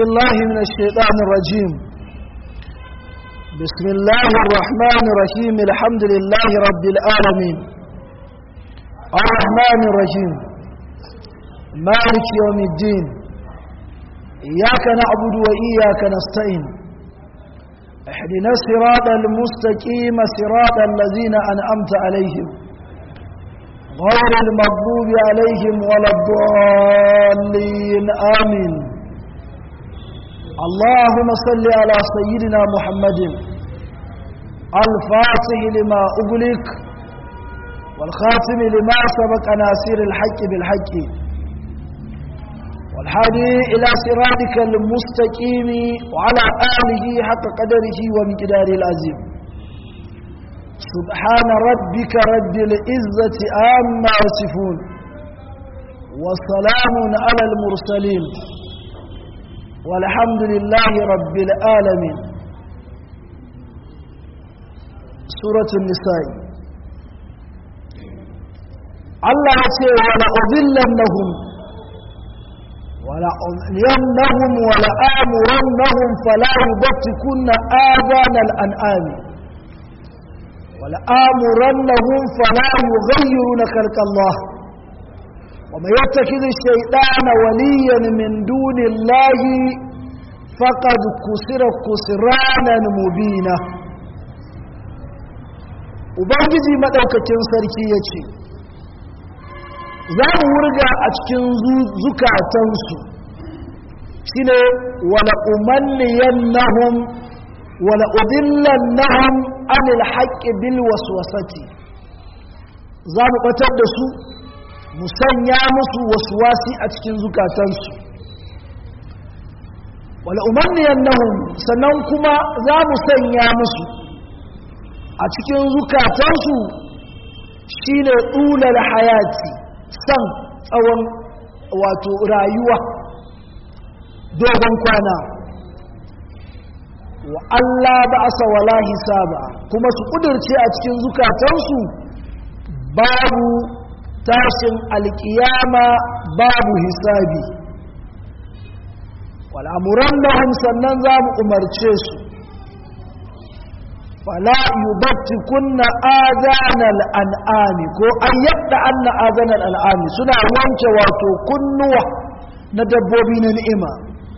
بالله من الشيطان الرجيم بسم الله الرحمن الرحيم الحمد لله رب العالمين الرحمن الرحيم مالك يوم الدين إياك نعبد وإياك نستعين احدنا الصراط المستقيم صراط الذين أنعمت عليهم غير المغضوب عليهم ولا الضالين آمين اللهم صل على سيدنا محمد الفاتح لما أغلق والخاتم لما سبق ناصر الحق بالحق والحادي إلى صراطك المستقيم وعلى آله حق قدره ومقداره العظيم سبحان ربك رب العزة عما يصفون وسلام على المرسلين والحمد لله رب العالمين سورة النساء الله يقول ولا أذلنهم ولا أذلنهم ولا آمرنهم فلا يبتكن آذان الأنعام ولا آمرنهم فلا يغيرون خلق الله ومن يتخذ الشيطان وليا من دون الله فقد كسر كسرانا مبينا ubangiji madaukakin sarki ya ce za mu wurga a cikin zukatansu shi ne wala umanniyannahum wala udillannahum anil haqqi bil waswasati za mu batar da su mu sanya musu waswasi a cikin zukatansu wala umanniyannahum sannan kuma za mu sanya musu a cikin zukatansu shine dulal hayati san tsawon wato rayuwa dogon kwana wa Allah ba asa wala hisaba kuma su kudurce a cikin zukatansu babu tashin alkiyama babu hisabi wal'amuran lahum sannan za mu umarce su fala yubatti kunna adanal an'ami ko an yadda anna adanal al'ami suna wanke wato kunnuwa na dabbobi na ni'ima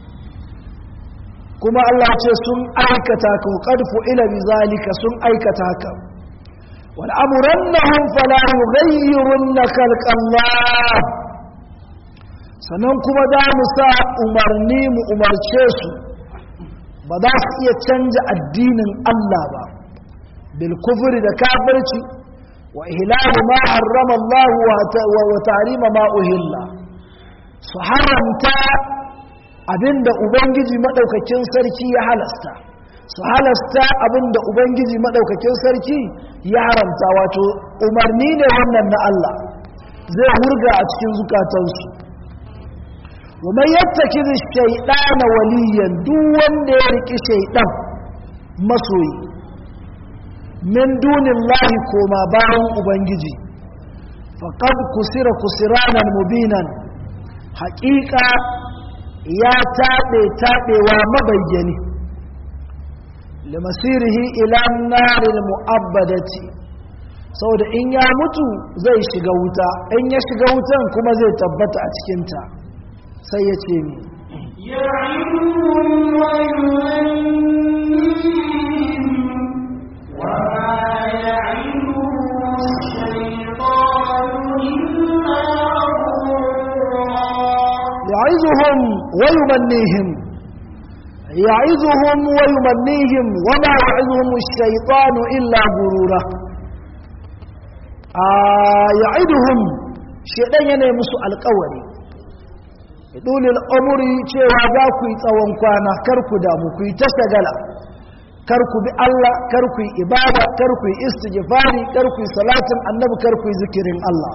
kuma Allah ce sun aikata ka qadfu ila bizalika sun aikata ka wal amrannahum fala yughayyirunna khalqallah sannan kuma da mu sa umarni mu umarce su ba za su iya canja addinin Allah ba bil kufri da kafirci wa ihlalu ma harrama Allah wa ta'rima ma uhilla su haramta abinda ubangiji madaukakin sarki ya halasta su halasta abinda ubangiji madaukakin sarki ya haramta wato umarni ne wannan na Allah zai hurga a cikin zukatansu wa man yattaki shaytana waliyan duk wanda ya riki shaydan masoyi min dunillahi koma bayan ubangiji faqad kusira kusiranan mubinan haƙiƙa ya taɓe taɓewa mabayyani limasirihi ila narin mu'abbadati saboda in ya mutu zai shiga wuta in ya shiga wutan kuma zai tabbata a cikinta sai ya ce mi يعظهم ويمنيهم يعظهم ويمنيهم وما يعظهم الشيطان إلا غرورا آه يعظهم شيطان yana musu alƙawari dole al'amuri cewa za ku yi tsawon kwana kar ku damu ku yi ta shagala kar ku bi Allah kar ku yi ibada kar ku yi istighfari kar ku yi salatin annabi kar ku yi zikirin Allah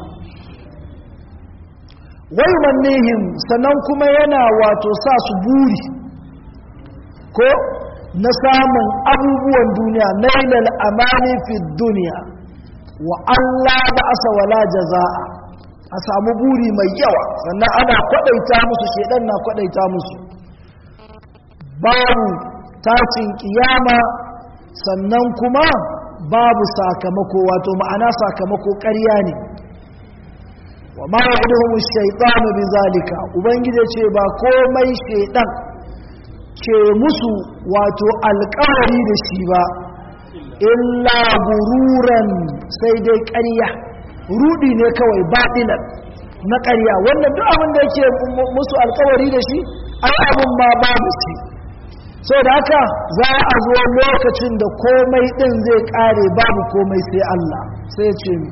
wai mannihim sannan kuma yana wato sa su buri ko na samun abubuwan duniya nailal amani fi duniya wa Allah ba asa wala jaza'a a samu buri mai yawa sannan ana kwadaita musu shedan na kwadaita musu babu tashin kiyama sannan kuma babu sakamako wato ma'ana sakamako ƙarya ne wa ma ya'iduhum ash-shaytanu bizalika ubangije ce ba komai shaydan ke musu wato alƙawari da shi ba illa gururan sai dai ƙarya rudi ne kawai baɗilan na ƙarya wannan duk abin da yake musu alƙawari da shi ai abin ma babu shi so da haka za a zo lokacin da komai ɗin zai ƙare babu komai sai Allah sai ce mi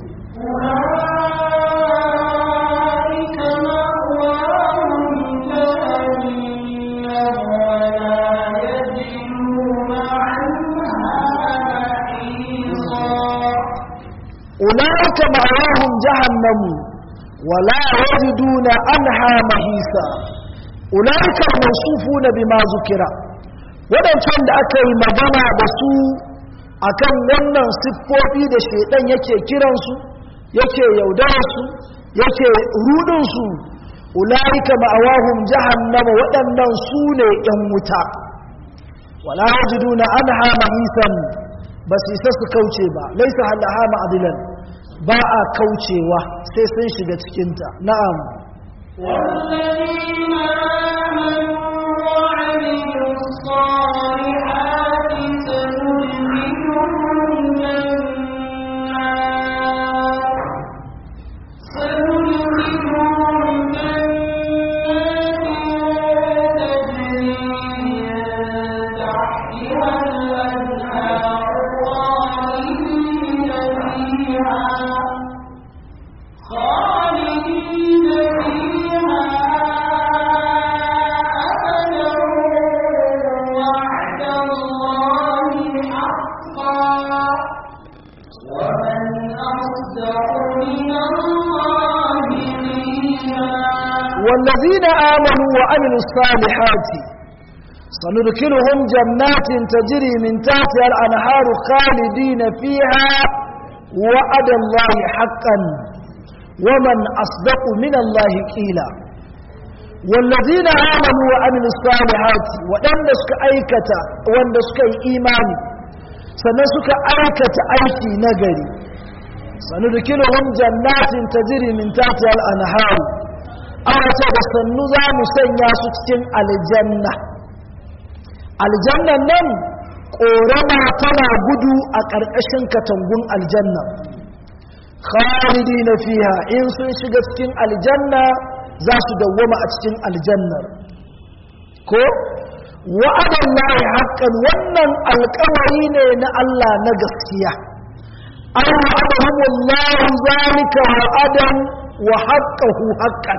أولئك مأواهم جهنم ولا يجدون عنها محيصا أولئك الموصوفون بما ذكر waɗancan da aka yi magana da su akan wannan siffofi da shaidan yake kiransu yake yaudararsu yake rudinsu ula'ika ma'awahum jahannama waɗannan su ne ‘yan wuta wala yajiduna anha mahisan ba su isa su kauce ba laisa halaha ma'adilan ba a kaucewa sai sun shiga cikinta na'am والذين آمنوا وعملوا الصالحات سندخلهم جنات سندخلهم جنات تجري من تحتها الأنهار خالدين فيها خالدين فيها أبدا وعد الله حقا ومن أصدق من الله قيلا والذين آمنوا وعملوا الصالحات سندخلهم جنات تجري من تحتها الأنهار خالدين فيها وعد الله حقا ومن أصدق من الله قيلا والذين آمنوا وعملوا الصالحات وأن سك أيكة وأن سك إيمان سنسك أيكة أيكي نجري سندخلهم جنات تجري من تحتها الأنهار ana ce da sannu za mu sanya su cikin aljanna aljannan nan ƙorama tana gudu a ƙarƙashin katangun aljanna khalidi na fiha in sun shiga cikin aljanna za su dawwama a cikin aljannar ko wa'adan lahi haƙƙan wannan alƙawari ne na Allah na gaskiya an wa'adahumullahu zalika wa'adan wa haqqahu haqqan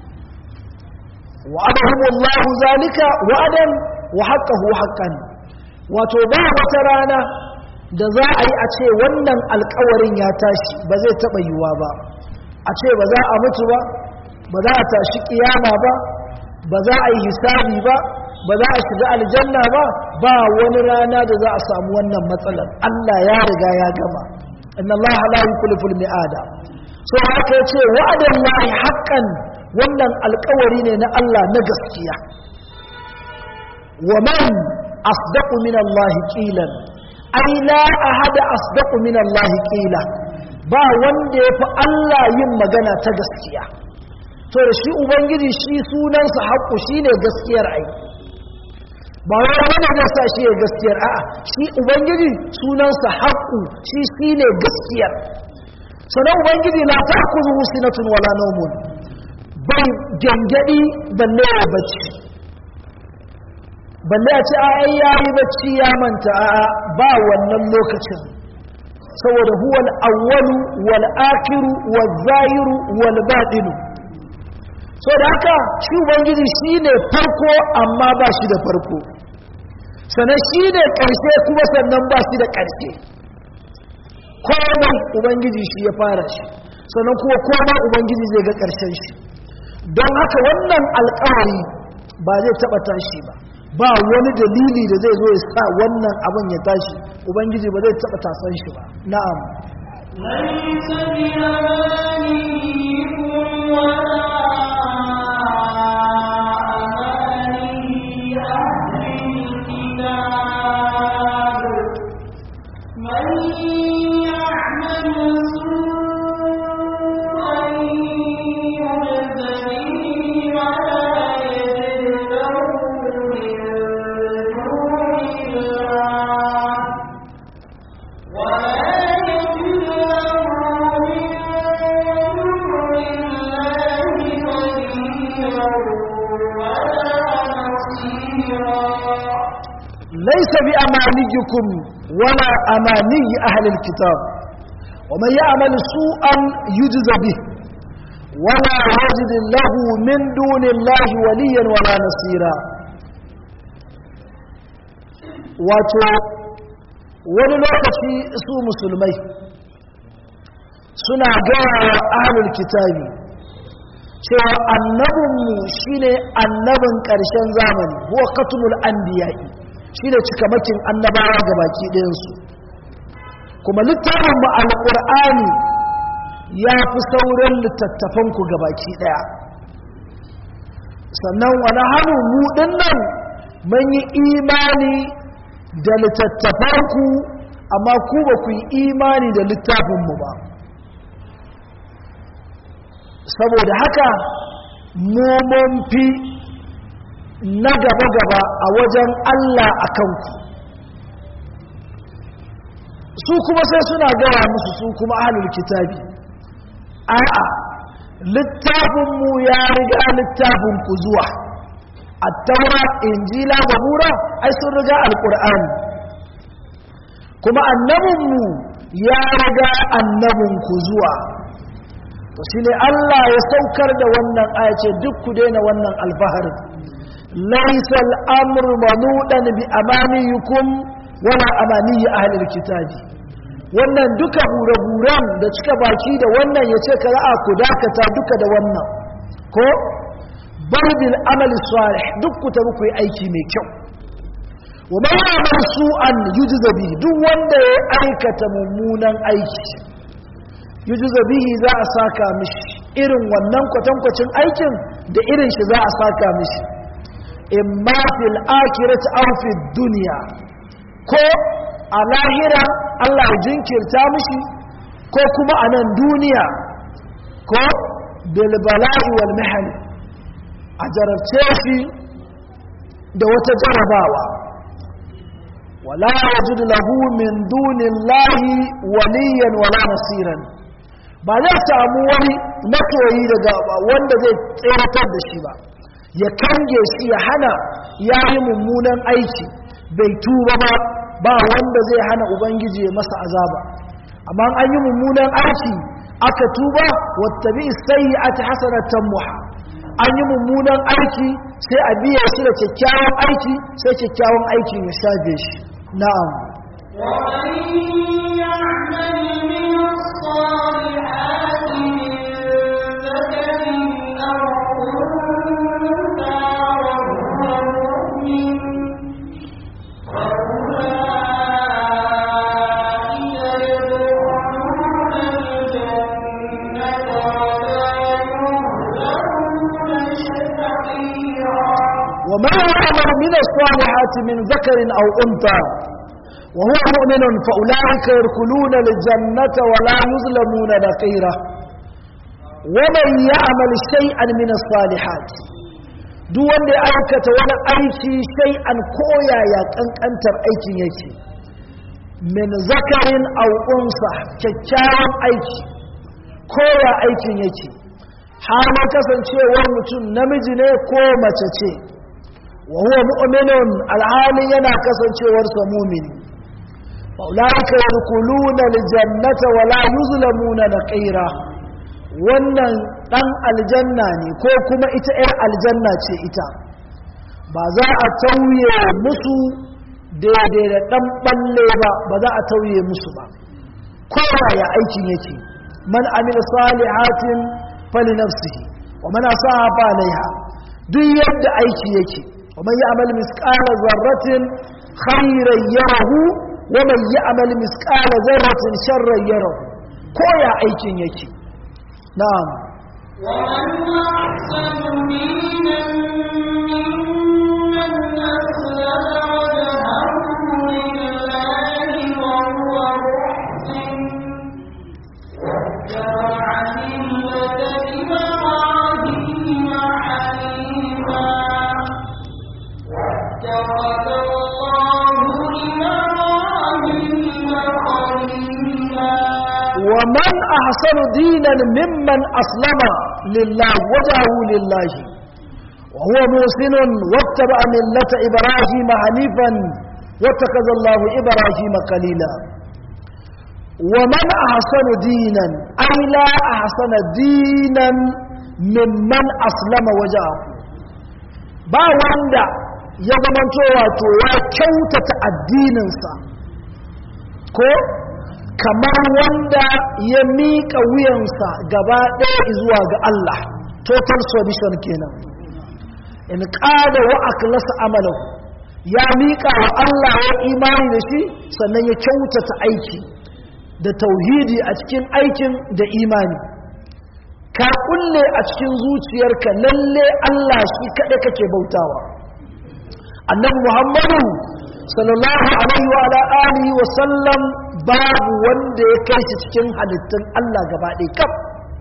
وعدهم الله ذلك وعدا وحقه حقا wato ba wata rana da za a yi a ce wannan alkawarin ya tashi ba zai taɓa yiwuwa ba a ce ba za a mutu ba ba za a tashi kiyama ba ba za a yi hisabi ba ba za a shiga aljanna ba ba wani rana da za a samu wannan matsalar Allah ya riga ya gama inna Allah la yukhlifu al-mi'ada so haka yace wa'adan lahi haqqan wannan alkawari ne na Allah na gaskiya wa man asdaqu min Allah qilan ai la ahada asdaqu min Allah qila ba wanda yafi Allah yin magana ta gaskiya to da shi ubangiji shi sunansa haƙu shine gaskiyar ai ba wai wani da sa shi ya gaskiyar a'a shi ubangiji sunansa haƙu shi shine gaskiyar sanan ubangiji la ta'khudhu sinatun wala nawmun bai gyangyaɗi balle ya bacci balle a ce a ai yayi bacci ya manta a ba wannan lokacin saboda huwal awwalu wal akiru wal zahiru wal batinu so da haka shi ubangiji shine farko amma ba shi da farko sannan shi ne ƙarshe kuma sannan ba shi da ƙarshe komai ubangiji shi ya fara shi sannan kuma komai ubangiji zai ga ƙarshen shi don haka wannan alkawari ba zai taba tashi ba ba wani dalili da zai zo ya sa wannan abin ya tashi ubangiji ba zai taba tasan shi ba na'am ليس بأمانيكم ولا أماني أهل ليس بأمانيكم ولا أماني أهل الكتاب ومن يعمل سوءا يجز به ولا يجد له من دون الله وليا ولا نصيرا wato wani lokaci su musulmai suna gaya wa ahlul kitabi cewa annabinmu shine annabin ƙarshen zamani huwa katumul anbiya'i shine cikamakin annabawa ga baki ɗayansu kuma littafinmu alƙur'ani ya fi sauran littattafanku ga baki ɗaya sannan wani hannu mu nan mun yi imani da littattafanku amma ku ba ku yi imani da littafinmu ba saboda haka mu mun fi na gaba-gaba a wajen Allah a kanku su kuma sai suna gawa musu su kuma ahalul kitabi a'a littafinmu ya riga littafinku zuwa attaura injila zabura ai sun riga alkur'ani kuma annabinmu ya riga annabinku zuwa to shine Allah ya saukar da wannan aya ce duk ku daina wannan alfaharin laysa al-amru manudan bi amaniyukum wala amaniyi ahlil kitabi wannan duka hure-huren da cika baki da wannan ya ce ka ra'a ku dakata duka da wannan ko bardil amali salih duk ku tabi ku yi aiki mai kyau wa man ya'mal su'an yujza bihi duk wanda ya aikata mummunan aiki yujza bihi za a saka mishi irin wannan kwatankwacin aikin da irin shi za a saka mishi imma fil akhirati aw fid dunya ko a lahira Allah ya jinkirta mishi ko kuma a nan duniya ko bil bala'i wal mahal a jarabce shi da wata jarabawa wala yajidu lahu min dunillahi waliyan wala nasiran ba zai samu wani matoyi daga wanda zai tseratar da shi ba ya kange shi ya hana ya yi mummunan aiki bai tuba ba ba wanda zai hana ubangiji ya masa azaba amma an yi mummunan aiki aka tuba wattabi sayyi'ati hasanatan muha an yi mummunan aiki sai a biya shi da kyakkyawan aiki sai kyakkyawan aikin ya shafe shi na'am ومن يعمل من الصالحات من ذكر أو أنثى وهو مؤمن فأولئك يدخلون الجنة ولا يظلمون شفيعا ومن يعمل من الصالحات من ذكر أو أنثى وهو مؤمن فأولئك يدخلون الجنة ولا يظلمون نقيرا ومن يعمل شيئا من الصالحات duk wanda ya aikata wani aiki sai an koya ya kankantar aikin yake min zakarin aw unsa kyakkyawan aiki koya aikin yake halin kasancewar mutum namiji ne ko mace ce wa huwa mu'minun alhali yana kasancewarsa mumini faulaika yadkhuluna aljannata wa la yuzlamuna naqira wannan dan aljanna ne ko kuma ita yar aljanna ce ita ba za a tauye musu daidai da dan balle ba ba za a tauye musu ba kowa ya aikin yake man amila salihatin fali nafsihi wa man asaha fa alaiha duk yadda aiki yake wa man ya'mal misqala zarratin khayran yarahu wa man ya'mal misqala zarratin sharran yarahu ko ya aikin yake na'am ومن أحسن دينا ممن أسلم وجهه لله وهو محسن واتبع ملة إبراهيم حنيفا واتخذ الله إبراهيم خليلا ومن أحسن دينا ممن أسلم لله وجهه لله وهو موسن واتبع ملة إبراهيم حنيفا واتخذ الله إبراهيم قليلا ومن أحسن دينا أي لا أحسن دينا ممن أسلم وجهه ba wanda ya zamanto wato ya kyautata addininsa ko kamar wanda ya miƙa wuyansa gaba ɗaya zuwa ga Allah total submission kenan in ƙada wa akhlasa amalahu ya miƙa wa Allah ya imani da shi sannan ya kyautata aiki da tauhidi a cikin aikin da imani ka kulle a cikin zuciyarka lalle Allah shi kaɗai kake bautawa annabi muhammadu sallallahu alaihi wa ala alihi wa sallam babu wanda ya kai shi cikin halittun Allah gaba ɗaya kaf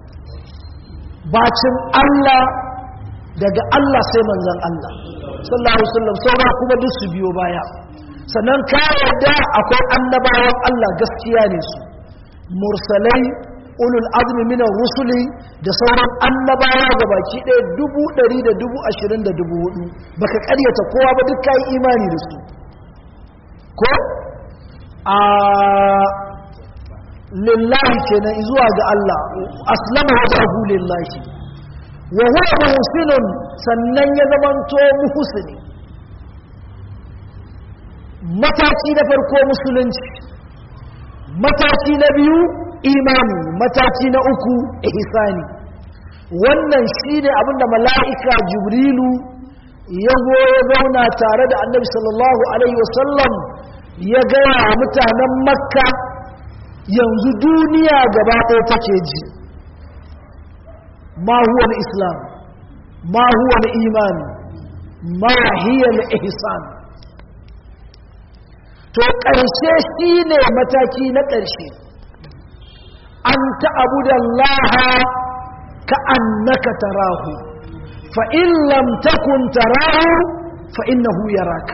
bacin Allah daga Allah sai manzon Allah sallallahu alaihi wasallam saura kuma duk su biyo baya sannan ka yarda akwai annabawan Allah gaskiya ne su mursalai ulul azmi min rusuli da sauran annabawa ga baki ɗaya dubu ɗari da dubu ashirin da dubu hudu baka ƙaryata kowa ba duk kayi imani da su ko a lillahi kenan zuwa ga Allah aslama wajahu lillahi wa huwa muhsinun sannan ya zamanto muhsini mataki na farko musulunci mataki na biyu imani mataki na uku ihsani wannan shine abinda mala'ika jibrilu ya zo ya zauna tare da annabi sallallahu alaihi wasallam ya gaya wa mutanen makka yanzu duniya gaba ɗaya take ji ma huwa islam ma huwa imani ma hiya ihsan to ƙarshe shine mataki na ƙarshe an ta'abuda Allah ka annaka tarahu fa in lam takun tarahu fa innahu yaraka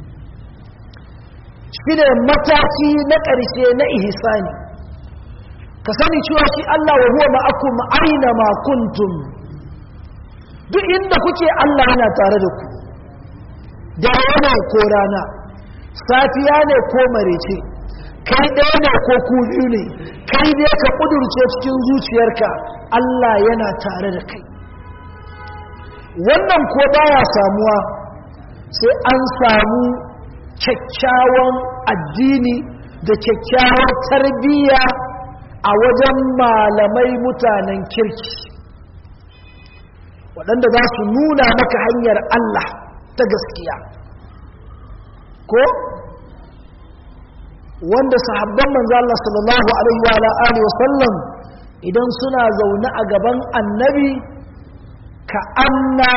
shine mataki na ƙarshe na ihsani ka sani cewa shi Allah wa huwa ma'akum aina ma kuntum duk inda kuke Allah yana tare da ku da rana ko rana safiya ne ko marece kai ɗaya ne ko ku biyu ne kai ne ka ƙudurce cikin zuciyarka Allah yana tare da kai wannan ko baya samuwa sai an samu kyakkyawan addini da kyakkyawar tarbiyya a wajen malamai mutanen kirki waɗanda za su nuna maka hanyar Allah ta gaskiya ko wanda sahabban manzo Allah sallallahu alaihi wa alihi wa sallam idan suna zaune a gaban annabi ka anna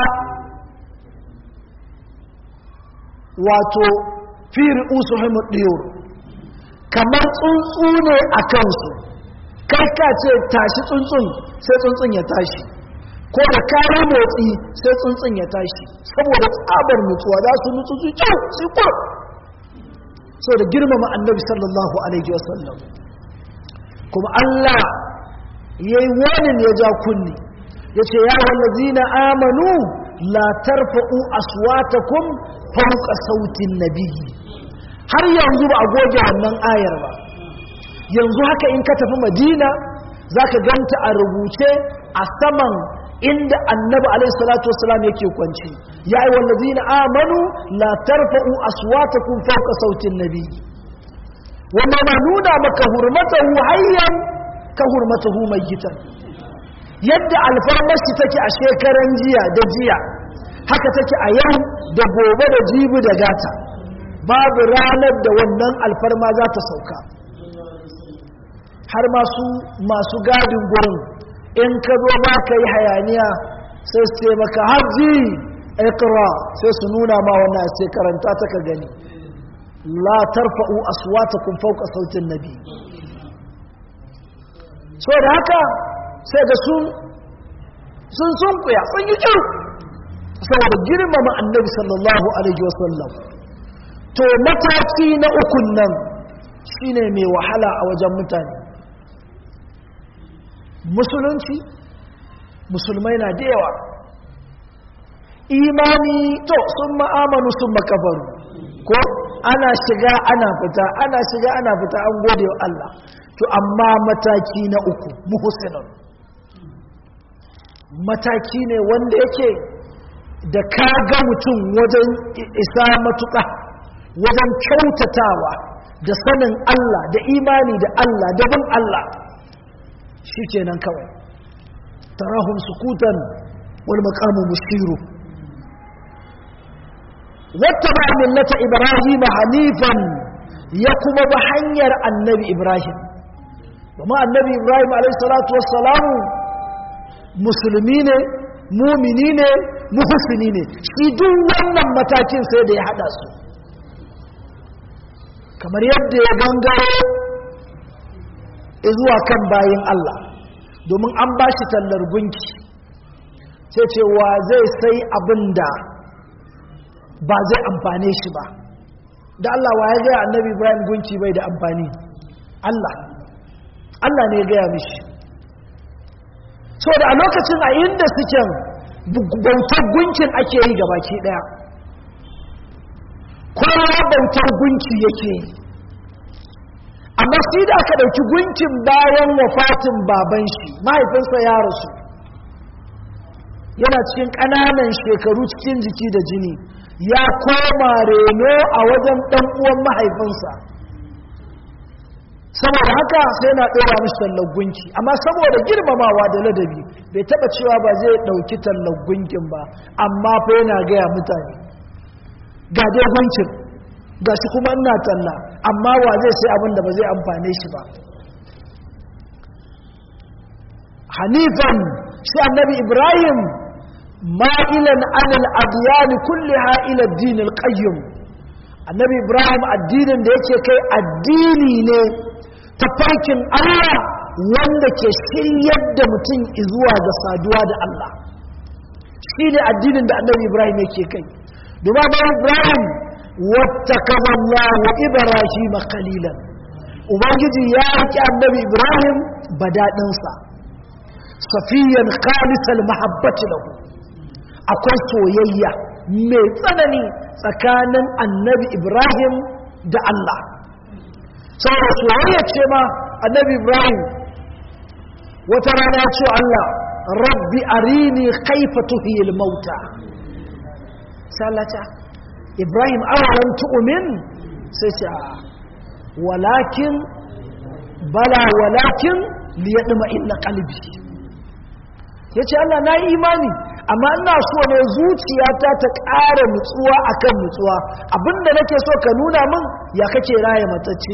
wato fi ru'usuhum diyur kamar tsuntsu ne a kansu kai ka ce tashi tsuntsun sai tsuntsun ya tashi ko da kare motsi sai tsuntsun ya tashi saboda tsabar nutsuwa za su nutsu su kyau su kur so da girmama annabi sallallahu alaihi wasallam kuma Allah ya yi wani ya ja kunni ya ce ya wallazina amanu la tarfa'u aswatakum fawqa sautin nabiyyi har yanzu ba a goge wannan ayar ba yanzu haka in ka tafi madina zaka ganta a rubuce a saman inda annabi alaihi salatu wasalam yake kwanci ya yi wallazina amanu la tarfa'u aswatakum fawqa sautin nabi wanda na nuna maka hurmatahu hayyan ka hurmatahu mayyitan yadda alfarmashi take a shekaran jiya da jiya haka take a yau da gobe da jibi da gata babu ranar da wannan alfarma za ta sauka har masu masu gadin gurin in ka zo ba ka yi hayaniya sai su ce maka hajji ikra sai su nuna ma wannan sai karanta ta ka gani la tarfa'u aswatakum fawqa sautin nabi so da haka sai ga sun sun sunkuya sun yi kyau saboda girmama annabi sallallahu alaihi wasallam to mataki na ukun nan shine mai wahala a wajen mutane musulunci musulmai na da yawa imani to sun ma'amanu sun makafaru ko ana shiga ana fita ana shiga ana fita an gode wa Allah to amma mataki na uku muhsinun mataki ne wanda yake da ka ga mutum wajen isa matuƙa wajen kyautatawa da sanin Allah da imani da Allah da bin Allah shi kenan kawai tarahum sukutan wal maqamu mushiru wattaba millata ibrahim hanifan ya kuma ba hanyar annabi ibrahim kuma annabi ibrahim alayhi salatu wassalamu musulmi ne mumini ne muhsini ne shi duk wannan matakin sai da ya hada su kamar yadda ya gangaro zuwa kan bayin Allah domin an ba shi tallar gunki sai ce wa zai sai abin da ba zai amfane shi ba da Allah wa ya gaya annabi Ibrahim gunki bai da amfani Allah Allah ne ya gaya mishi so da a lokacin a inda suke bautar gunkin ake yi gabaki daya kowa bautar gunki yake yi amma shi da aka ɗauki gunkin bayan wafatin baban shi mahaifinsa ya rasu yana cikin ƙananan shekaru cikin jiki da jini ya koma reno a wajen ɗan uwan mahaifinsa saboda haka sai na ɗora mishi tallar gunki amma saboda girmamawa da ladabi bai taɓa cewa ba zai ɗauki tallar gunkin ba amma fa yana gaya mutane ga dai gunkin ga shi kuma ina talla amma wa zai sai abin da ba zai amfane shi ba hanifan shi annabi ibrahim ma'ilan anil adiyani kulliha ila dinil qayyim annabi ibrahim addinin da yake kai addini ne ta farkin allah wanda ke shiryar da mutum zuwa ga saduwa da allah shi ne addinin da annabi ibrahim yake kai domin ibrahim واتخذ الله إبراهيم قليلا ubangiji ya riƙe annabi ibrahim badaɗinsa safiyan khalisal mahabbati lahu akwai soyayya mai tsanani tsakanin annabi ibrahim da allah saboda soyayya ce ma annabi ibrahim wata rana ya ce allah rabbi arini kaifa tuhiyil mauta sallata ibrahim awalan tu'min sai ce walakin bala walakin liyadma inna qalbi yace Allah na yi imani amma ina so ne zuciyata ta ƙara nutsuwa akan nutsuwa abinda nake so ka nuna min ya kake raye matacce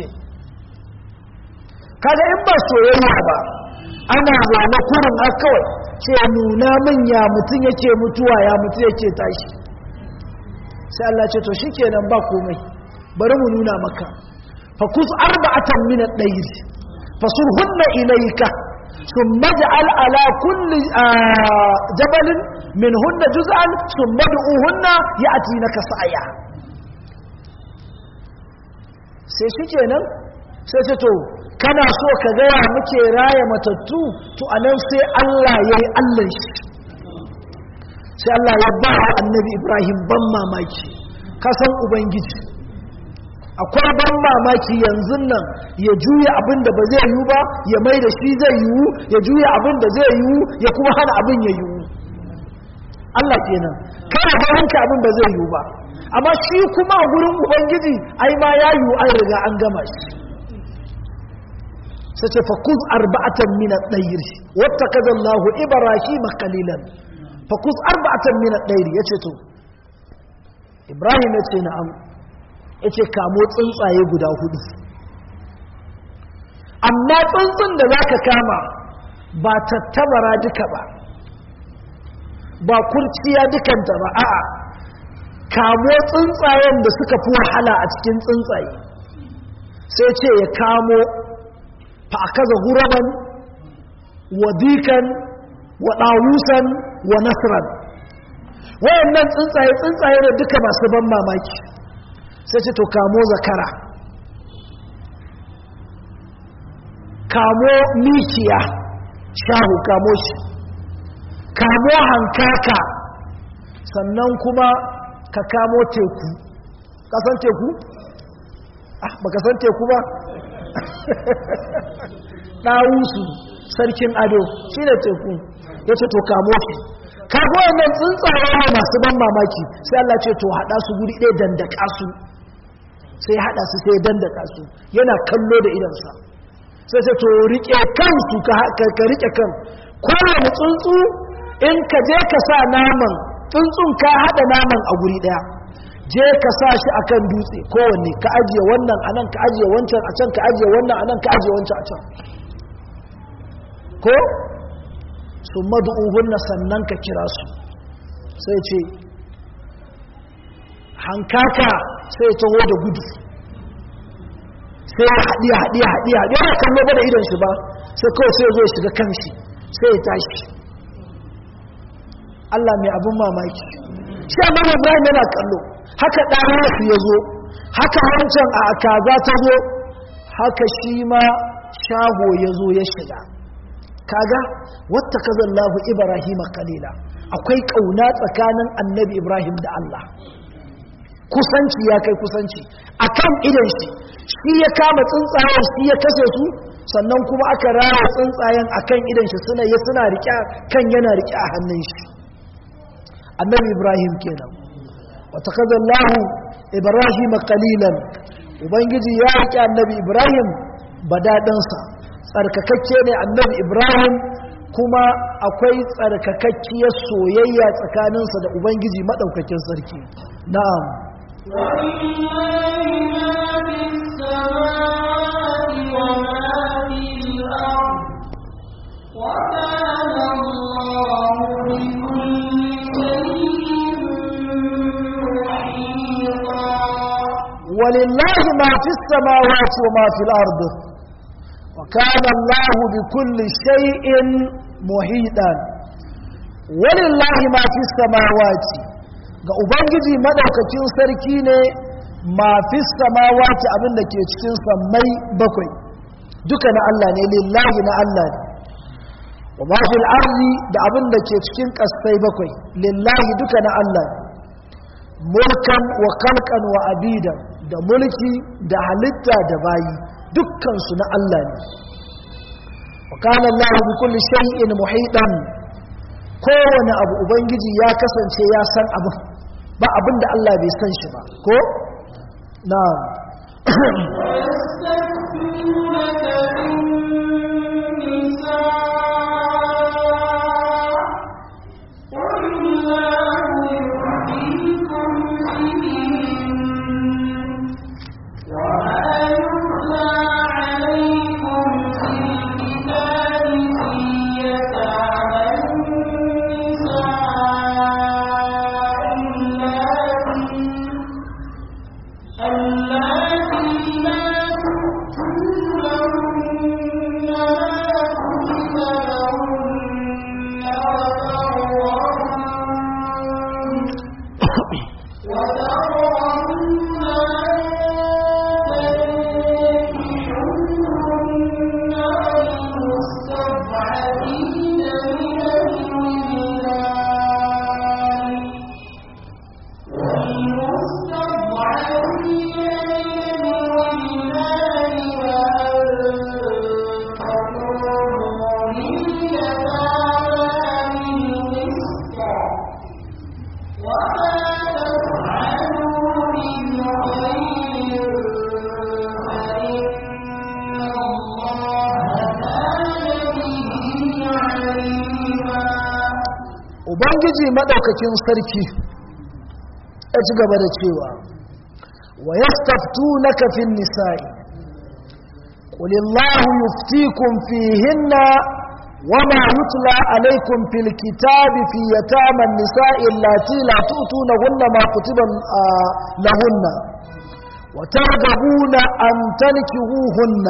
kaga in ba soyayya ba ana zama kurin har kawai ce nuna min ya mutum yake mutuwa ya mutum yake tashi sai Allah ce to shikenan ba komai bari mu nuna maka fakus arba'atan min ad-dayr fasurhunna ilayka thumma ja'al ala kulli jabalin minhunna juz'an thumma du'uhunna ya'tinaka sa'ya sai shikenan sai ce to kana so ka gaya muke raya matattu to anan sai Allah yayi Allah shi sai Allah ya ba annabi Ibrahim ban mamaki kasan ubangiji akwai ban mamaki yanzu nan ya juya abin da ba zai yiwu ba ya mai da shi zai yiwu ya juya abin da zai yiwu ya kuma hana abin ya yiwu Allah kenan kana bayanka abin ba zai yiwu ba amma shi kuma a gurin ubangiji ai ma ya yiwu an riga an gama shi sai ce fakuz arba'atan min ad-dayr wattakaza Allahu Ibrahim qalilan fakuz arba'atan min ad-dayr yace to Ibrahim yace na'am yace kamo tsuntsaye guda hudu amma tsuntsun da zaka kama ba tattabara duka ba ba kurciya dukanta ba a'a kamo tsuntsayen da suka fi wahala a cikin tsuntsaye sai ce ya kamo fa akaza huraban wa dikan wa ɗawusan wa nasran wayannan tsuntsaye tsuntsaye da duka masu ban mamaki sai ce to kamo zakara kamo mikiya shahu kamo shi kamo hankaka sannan kuma ka kamo teku kasan teku? ah baka san teku ba ɗawusu sarkin ado shi ne teku ya ce to kamo shi kago wannan tsuntsaye ne masu ban mamaki sai Allah ce to haɗa su guri ɗaya dandaka su sai haɗa su sai dandaka su yana kallo da idansa sai sai to riƙe kansu ka riƙe kan kowane tsuntsu in ka je ka sa naman tsuntsun ka haɗa naman a guri ɗaya je ka sa shi a kan dutse kowanne ka ajiye wannan a nan ka ajiye wancan a can ka ajiye wannan a nan ka ajiye wancan a can ko su madu'uhunna sannan ka kira su sai ce hankaka sai taho da gudu sai ya haɗi haɗi haɗi haɗi yana kallo ba da idon shi ba sai kawai sai zo ya shiga kan shi sai ya tashi Allah mai abin mamaki shi amma Ibrahim yana kallo haka ɗanarsu ya zo haka wancan a kaza ta zo haka shi ma shago ya zo ya shiga kaga wata kazan lahu ibrahim kalila akwai kauna tsakanin annabi ibrahim da allah kusanci ya kai kusanci akan idan shi shi ya kama tsuntsayen shi ya kashe su sannan kuma aka raya tsuntsayen akan idan shi suna ya suna riƙe kan yana riƙe a hannun shi annabi ibrahim kenan wata kazan lahu ibrahim kalilan ubangiji ya riƙe annabi ibrahim badaɗinsa tsarkakakke ne annabi ibrahim kuma akwai tsarkakakkiyar soyayya tsakaninsa da ubangiji maɗaukakin sarki na'am ولله ما في السماوات وما في الأرض وكان الله بكل شيء محيطا ولله ما في السماوات ga ubangiji madaukakin sarki ne ma fi samawati abin da ke cikin sammai bakwai duka na Allah ne lillahi na Allah ne wa ma fil ardi da abin da ke cikin kasai bakwai lillahi duka na Allah ne mulkan wa khalqan wa abidan da mulki da halitta da bayi dukkansu na Allah ne وكان الله بكل شيء محيطا kowane abu ubangiji ya kasance ya san abu ba abin da Allah bai san shi ba ko na ubangiji maɗaukakin sarki ya ci gaba da cewa wa yastaftu na kafin nisa'i ƙulillahu yuftikum fihinna wama yutla alaikum fil kitabi fi yataman nisa'i allati la tu'tunahunna ma kutiba lahunna wa targhabuna an tankihuhunna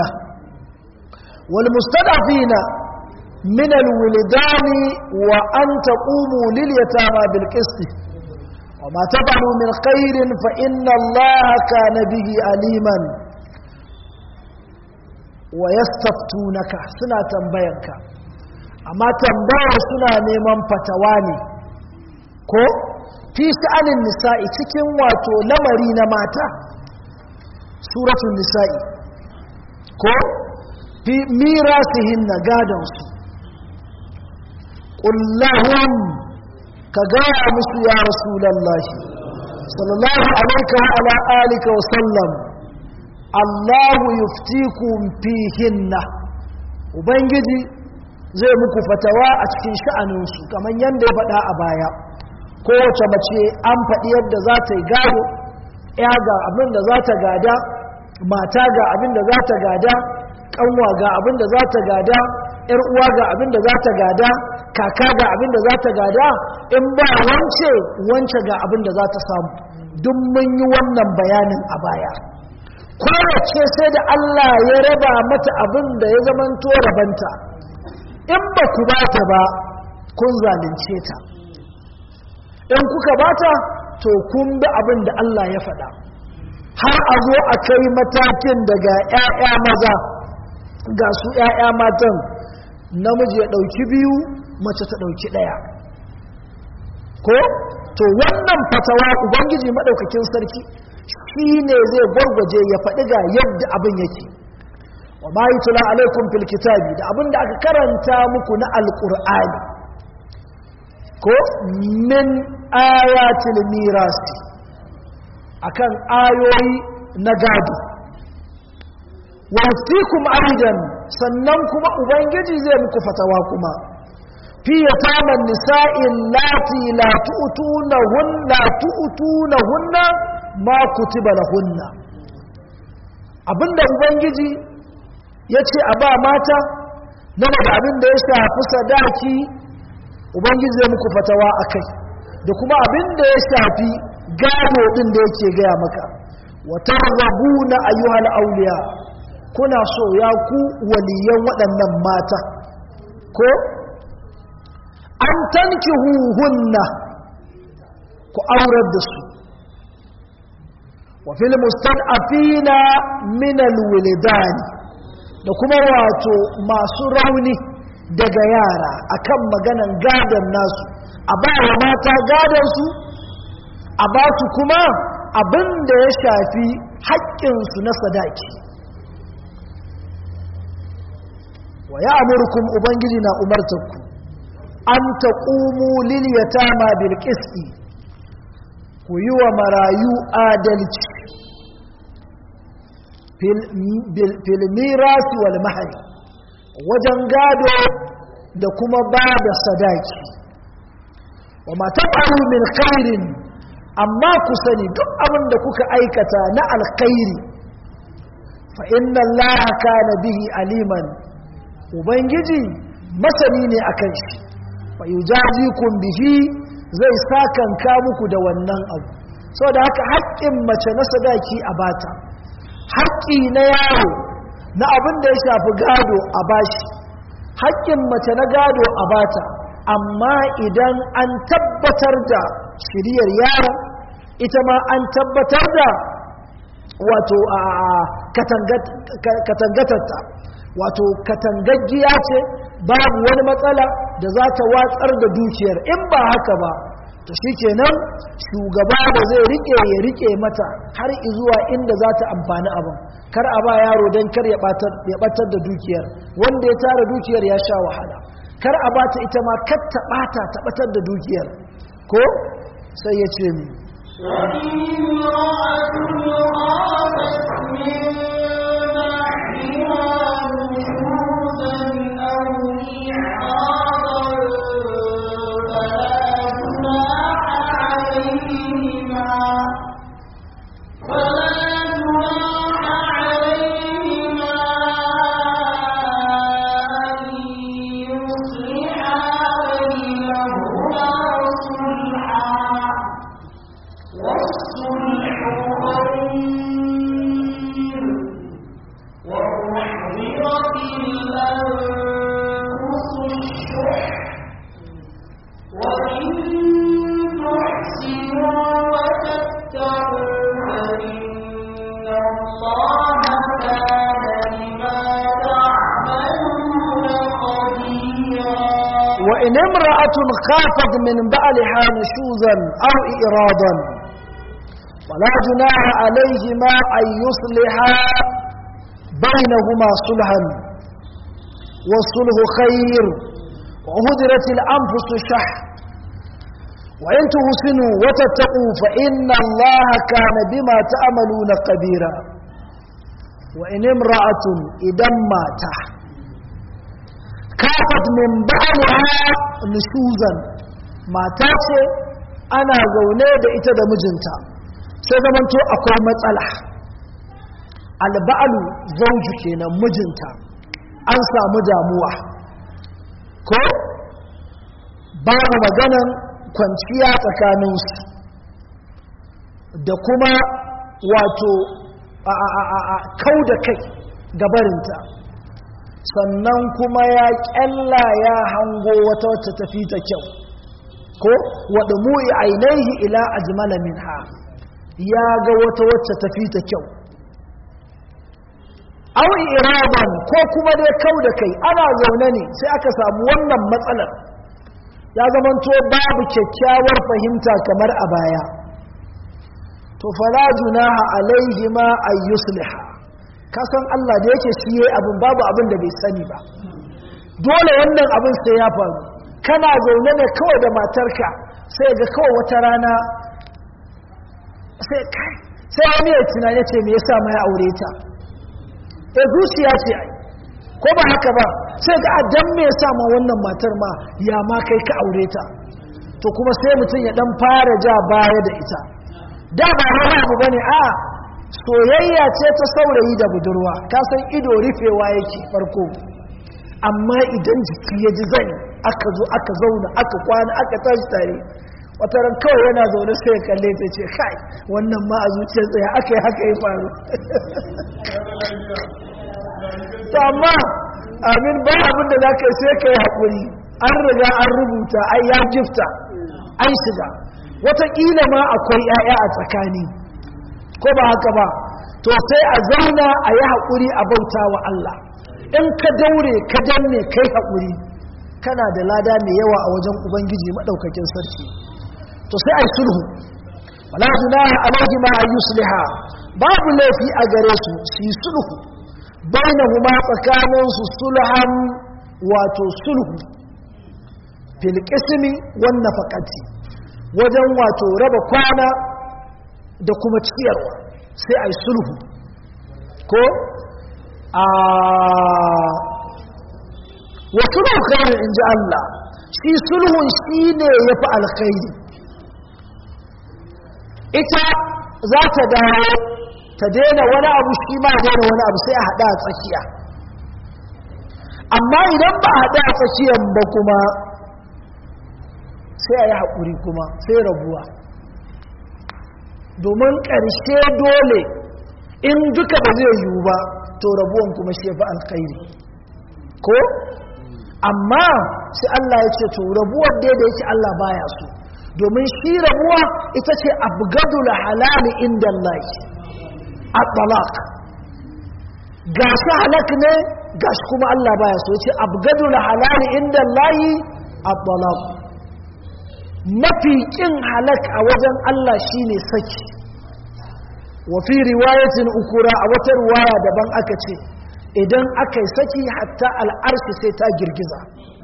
wal mustadafina من الولدان وأن تقوموا لليتامى بالقسط وما تفعلوا من خير فإن الله كان به عليما ويستفتونك سنة تنبينك أما تنبيه سنة نيمان فتواني ko fi sha'anin nisa'i cikin wato lamari na mata suratul nisa'i ko fi mirasihin na gadonsu ƙullahun ka gaya musu ya rasulallahi sallallahu alaika wa ala alika wa sallam allahu yuftikum fihinna ubangiji zai muku fatawa a cikin sha'aninsu kamar yadda ya faɗa a baya kowace mace an faɗi yadda za ta yi gado ya ga abin da za ta gada mata ga abin da za ta gada ƙanwa ga abin da za ta gada ‘yar uwa ga abin da za ta gada kaka ga abin da za ta gada in ba wance wance ga abin da za ta samu duk mun yi wannan bayanin a baya kowace sai da Allah ya raba mata abin da ya zamanto rabanta in ba ku ba ta ba kun zalunce ta in kuka ba ta to kun bi abin da Allah ya faɗa har a zo a kai matakin daga 'ya'ya maza ga su 'ya'ya matan namiji ya ɗauki biyu mace ta ɗauki ɗaya ko to wannan fatawa ubangiji maɗaukakin sarki shi ne zai gwargwaje ya faɗi ga yadda abin yake wa ma yi tula alaikun fil kitabi da abin da aka karanta muku na alƙur'ani ko min ayatil mirasi akan ayoyi na gado wasikum aidan sannan kuma ubangiji zai muku fatawa kuma fi yataman nisa'in lati la tu'tuna hunna tu'tuna hunna ma kutiba lahunna abinda ubangiji yace a ba mata na da abin da ya shafi sadaki ubangiji zai muku fatawa akai da kuma abin da ya shafi gado din da yake gaya maka wa targhabuna ayyuhal awliya kuna so ya ku waliyan waɗannan mata ko an tanki huhunna ku aurar da su wa fil mustad'afina min alwilidani da kuma wato masu rauni daga yara akan maganan gadon nasu a ba wa mata gadon su a ba su kuma abin da ya shafi haƙƙinsu na sadaki wa ya amurkum ubangiji na umartarku an ta ƙumu liliyata ma bilkisti ku yi wa marayu adalci filmirasi wal mahari wajen gado da kuma ba da sadaki wa mataɓaru min khairin amma ku sani duk abin da kuka aikata na alkhairi fa inna allaha kana bihi aliman ubangiji masani ne akan shi fa yujazikum bihi zai sakanka muku da wannan abu saboda haka haƙƙin mace na sadaki a bata haƙƙi na yaro na abin da ya shafi gado a bashi haƙƙin mace na gado a bata amma idan an tabbatar da shiriyar yaron ita ma an tabbatar da wato a katangatarta wato katangaggiya ce babu wani matsala da za ta watsar da dukiyar in ba haka ba to shi kenan shugaba da zai rike ya rike mata har izuwa inda za ta amfani abin kar a ba yaro don kar ya batar da dukiyar wanda ya tara dukiyar ya sha wahala kar a ba ta ita ma kar ta bata ta batar da dukiyar ko sai ya ce mi والصلح خير in imra'atun khafat min ba'liha nushuzan aw iradan wala junaha alayhima an yusliha bainahuma sulhan والصلح خير وهدرت الأنفس الشح وإن تحسنوا وتتقوا فإن الله كان بما تعملون قديرا وإن امرأة إذا مات كافت من بعلها نشوزا ما تاتي أنا زوني da ita da mijinta sai zamanto akwai matsala alba'alu zauju kenan mijinta an samu damuwa ko babu maganan kwanciya tsakaninsu da kuma wato a kau da kai gabarinta sannan kuma ya kyalla ya hango wata wacce tafi ta kyau ko wadda mu'i ainihi ila ajmala minha ya ga wata wacce tafi ta kyau aw iraban ko kuma dai kau da kai ana zaune ne sai aka samu wannan matsalar ya zamanto babu kyakkyawar fahimta kamar a baya to fala junaha alaihi ma ay yusliha kasan Allah da yake shi yayi abin babu abin da bai sani ba dole wannan abin sai ya faru kana zaune ne kawai da matarka sai ga kawai wata rana sai kai sai wani ya tunani ce me yasa mai aure ta e zuciya ce ai ko ba haka ba sai ga adam me yasa ma wannan matar ma ya ma kai ka aure ta to kuma sai mutum ya dan fara ja baya da ita da ba wani abu bane a soyayya ce ta saurayi da budurwa ka san ido rufewa yake farko amma idan jiki ya ji zani aka zo aka zauna aka kwana aka tashi tare wata ran kawai yana zaune sai ya kalle ta ce kai wannan ma a zuciyar tsaye aka yi haka ya faru to amma amin ba abin da za ka sai ka yi haƙuri an riga an rubuta ai ya gifta an shiga wataƙila ma akwai 'ya'ya a tsakani ko ba haka ba to sai a zauna a yi haƙuri a bauta wa Allah in ka daure ka danne kai haƙuri kana da lada mai yawa a wajen ubangiji maɗaukakin sarki to sai a yi sulhu wala junaha alaihi ma an yusliha babu laifi a gare su su yi sulhu bainahuma tsakanin su sulhan wato sulhu fil qismi wan nafaqati wajen wato raba kwana da kuma ciyarwa sai a yi sulhu ko a wasu khairu in ji Allah shi sulhun shi ne ya fi alkhairi ita za ta dawo ta daina wani abu shi ma daina wani abu sai a haɗa a tsakiya amma idan ba a haɗa a tsakiyan ba kuma sai a yi haƙuri kuma sai rabuwa domin ƙarshe dole in duka ba zai yiwu ba to rabuwan kuma shi fi alkhairi ko amma sai Allah ya ce to rabuwar dai da yake Allah baya so domin shi rabuwa ita ce abgadul halali inda Allah at-talaq gashi halak ne gashi kuma Allah baya so yace abgadul halali inda Allah at-talaq mafi kin halak a wajen Allah shine saki wa fi riwayatin ukura a wata riwaya daban aka ce idan aka yi saki hatta al'arshi sai ta girgiza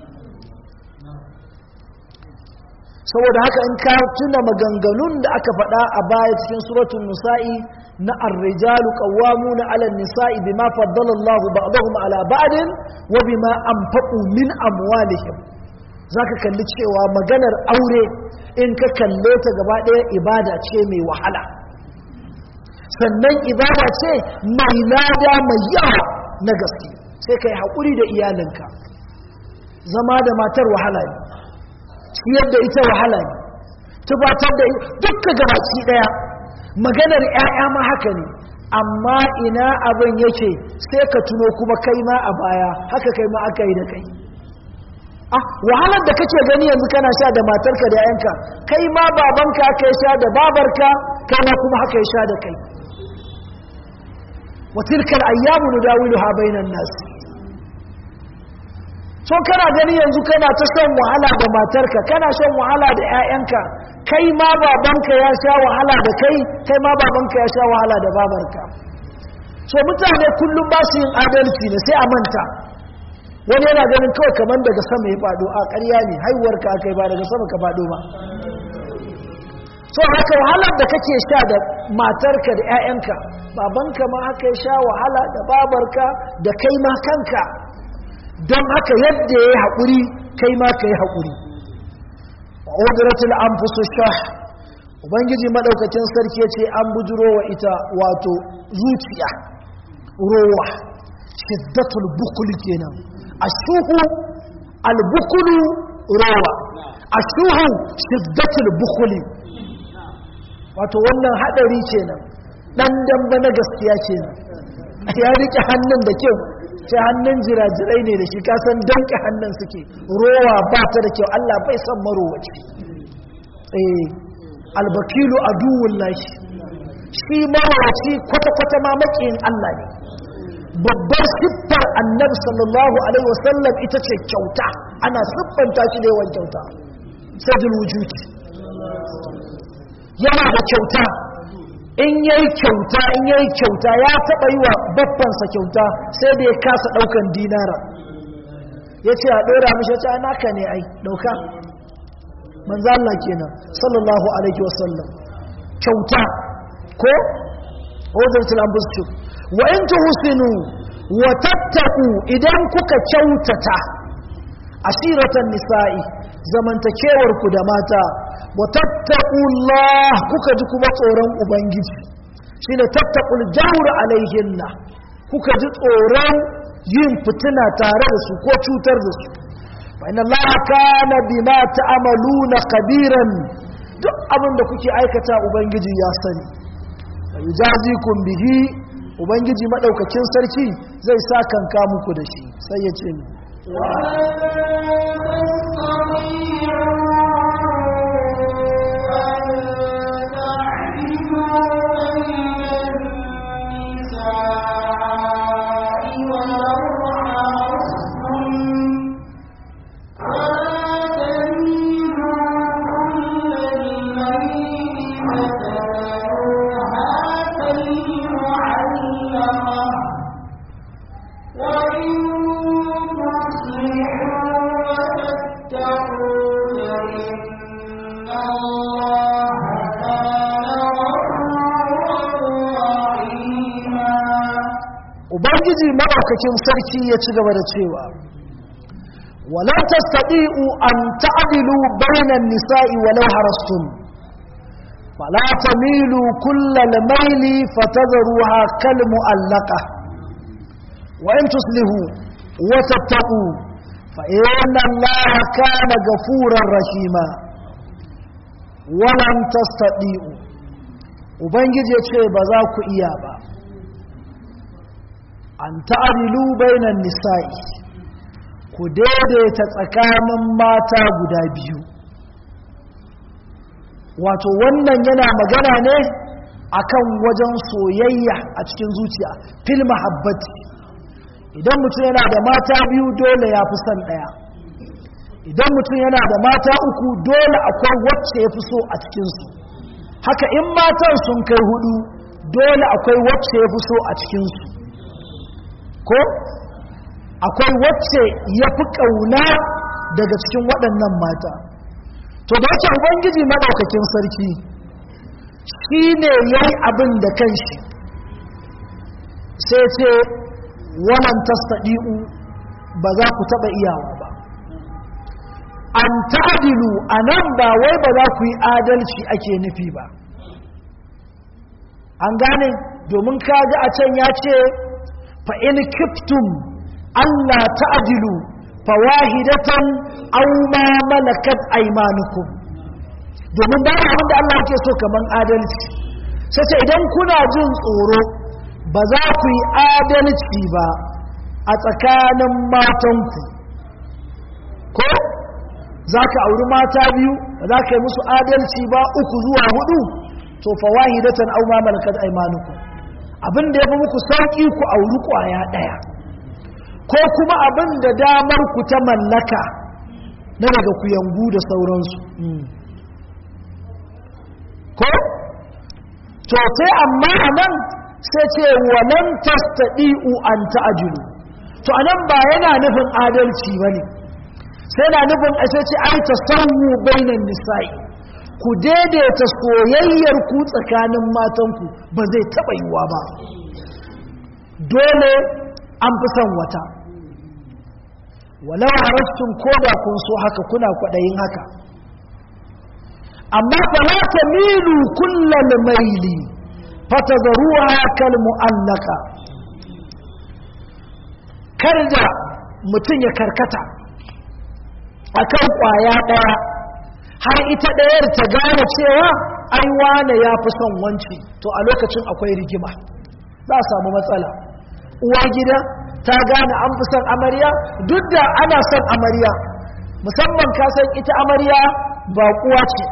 saboda haka in ka tuna maganganun da aka faɗa a baya cikin suratun nisa'i na ar-rijalu qawwamuna 'ala an-nisa'i bima faddala Allahu ba'dahum 'ala ba'din wa bima anfaqu min amwalihim zaka kalli cewa maganar aure in ka kalle ta gaba ɗaya ibada ce mai wahala sannan ibada ce mai lada mai yawa na gaske sai ka yi haƙuri da iyalinka zama da matar wahala ne ciyar da ita wahala ne tubatar da dukka gabaci ɗaya maganar 'ya'ya ma haka ne amma ina abin yake sai ka tuno kuma kai ma a baya haka kai ma aka yi da kai ah wahalar da kake gani yanzu kana sha da matarka da 'yanka kai ma babanka aka sha da babarka kai ma kuma haka ya sha da kai وتلك الأيام نداولها بين الناس so kana gani yanzu kana ta shan wahala da matarka kana shan wahala da 'ya'yanka kai ma babanka ya sha wahala da kai kai ma babanka ya sha wahala da babarka so mutane kullum ba su yin adalci ne sai a manta wani yana ganin kawai kamar daga sama ya faɗo a ƙarya ne haihuwarka aka yi ba daga sama ka faɗo ba so haka wahalar da kake sha da matarka da 'ya'yanka babanka ma haka ya sha wahala da babarka da kai ma kanka don haka yadda ya yi haƙuri kai ma ka yi haƙuri ƙuduratul an shah ubangiji maɗaukakin sarki ya ce an bujiro wa ita wato zuciya rowa shiddatul bukuli kenan a shuhu albukulu rowa a shuhu shiddatul bukuli wato wannan haɗari kenan ɗan damba na gaskiya kenan ya riƙe hannun da kyau sai hannun jirajirai ne da shi kasan danke hannun suke rowa ba ta da kyau Allah bai san marowaci eh albakilu aduwwun lashi shi marowaci kwata-kwata ma makiyin Allah ne babbar siffar annabi sallallahu alaihi wasallam ita ce kyauta ana siffanta shi da yawan kyauta sajil wujudi yana da kyauta in yayi kyauta in yayi kyauta ya taba yi wa babbansa kyauta sai da ya kasa daukan dinara yace a dora mishi ta naka ne ai dauka manzo Allah kenan sallallahu alaihi wasallam kyauta ko odatul ambushu wa in tuhsinu wa tattaqu idan kuka kyautata asiratan nisa'i zamantakewar ku da mata wa tattaqullah kuka ji kuma tsoron ubangiji shine tattaqul jawr alaihinna kuka ji tsoron yin fitina tare da su ko cutar da su fa inna allaha kana bima ta'maluna kabiran duk abin da kuke aikata ubangiji ya sani wa yujazikum bihi ubangiji madaukakin sarki zai sa kanka muku da shi sai ya ce ni ubangiji maɗaukakin sarki ya ci gaba da cewa wala tastati'u an ta'dilu bainan nisa'i walau harastum fala tamilu kullal maili fatadruha kal mu'allaqa wa in tuslihu wa tattaqu fa inna allaha kana ghafurar rahima walan tastati'u ubangiji ya ce ba za ku iya ba an ta'adilu bainan nisa'i ku daidaita tsakanin mata guda biyu wato wannan yana magana ne akan wajen soyayya a cikin zuciya fil mahabbati idan mutum yana da mata biyu dole ya fi son ɗaya idan mutum yana da mata uku dole akwai wacce ya fi so a cikinsu haka in matan sun kai hudu dole akwai wacce ya fi so a cikinsu ko akwai wacce ya fi ƙauna daga cikin waɗannan mata to da yake ubangiji maɗaukakin sarki shi ne ya yi abin da kanshi sai ce wannan tastaɗi'u ba za ku taɓa iyawa ba an ta'adilu a nan ba wai ba za ku yi adalci ake nufi ba an gane domin kaga a can ya ce fa'in kiftum Allah ta'adilu fawahidatan aw ma malakat aymanukum domin ba abin da Allah ke so kaman adalci sai ce idan kuna jin tsoro ba za ku yi adalci ba a tsakanin matanku ko za ka auri mata biyu ba za ka yi musu adalci ba uku zuwa hudu to fawahidatan aw ma malakat aymanukum abin da ya fi muku sauƙi ku auri ƙwaya ɗaya ko kuma abin da damar ku ta mallaka na daga kuyangu da sauransu ko to sai amma a nan sai ce walan tastadi'u an ta'jilu to anan ba yana nufin adalci bane sai na nufin a sai ce ai tasawu bainan nisa'i ku daidaita soyayyar ku tsakanin matanku ba zai taba yiwa ba dole an fi son wata walau harastun koda kun so haka kuna kwadayin haka amma fala tamilu kullal maili fatadruha kal mu'allaka karja mutun ya karkata akan kwaya daya har ita dayar ta gane cewa ai wane yafi son wanci to a lokacin akwai rigima za a samu matsala uwa gida ta gane an fi son amarya duk da ana son amarya musamman ka san ita amarya ba kuwa ce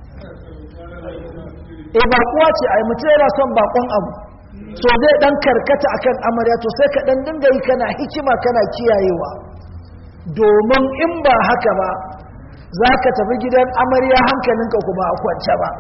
e bakuwa ce ai mutum yana son bakon abu so zai dan karkata akan amarya to sai ka dan dinga yi kana hikima kana kiyayewa domin in ba haka ba za ka tafi gidan amarya hankalinka kuma a kwance ba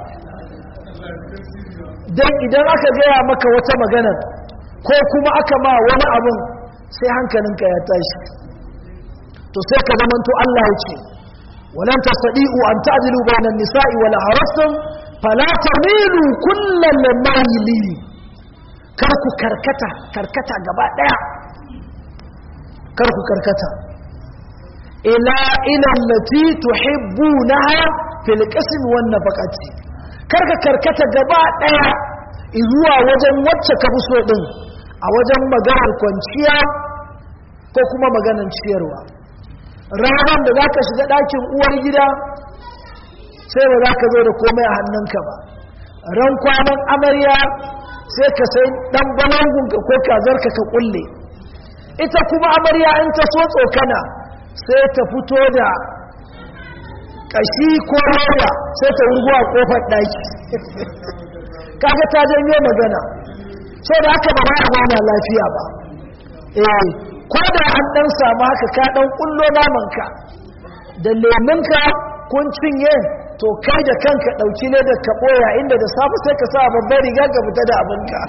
don idan aka gaya maka wata maganar ko kuma aka ma wani abun sai hankalinka ya tashi to sai ka zamanto Allah ya ce walan tasdi'u an ta'dilu bainan nisa'i wala harastum fala tamilu kullal mayli kar ku karkata karkata gaba daya kar ku karkata ila ila allati tuhibbunaha fil qism wan nafaqati kar ka karkata gaba daya zuwa wajen wacce ka so din a wajen maganar kwanciya ko kuma maganar ciyarwa ranar da zaka shiga ɗakin uwar gida sai ba za ka zo da komai a hannunka ba ran kwanan amarya sai ka sai dan balangunka ko kazarka ka kulle ita kuma amarya in ta so tsokana sai ta fito da kashi ko roba sai ta wurgo a kofar daki kaga ta janyo magana sai da haka ba a gana lafiya ba eh ko da an dan samu haka ka dan kullo namanka da lemunka kun cinye to kai da kanka ɗauki ne da ka ɓoya inda da safe sai ka sa babbar riga ka fita da abinka